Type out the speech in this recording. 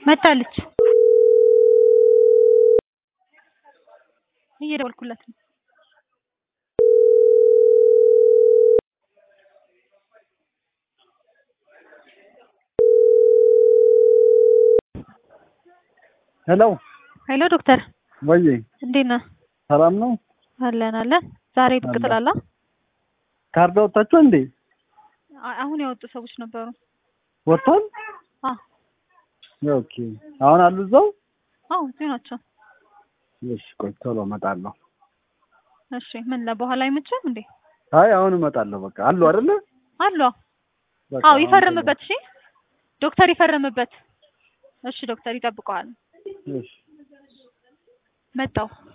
መታለች። እየደወልኩላት ነው። ሄሎ ሄሎ ዶክተር ወይ እንዴት ነህ? ሰላም ነው? አለን አለን። ዛሬ ብቅ አለን። ትላለህ? ካርድ አወጣችሁ እንዴ? አ- አሁን ያወጡ ሰዎች ነበሩ። ወጥቷል? አ ኦኬ። አሁን አሉ እዛው? አዎ እዚሁ ናቸው። እሺ፣ ቆይ ቶሎ እመጣለሁ። እሺ ምን ለበኋላ አይመችም እንዴ? አይ አሁን እመጣለሁ። በቃ አሉ አይደለ? አሉ። በቃ አዎ አሁን ይፈርምበት። እሺ ዶክተር ይፈርምበት። እሺ ዶክተር ይጠብቀዋል። ቶሎ- እሺ መጣው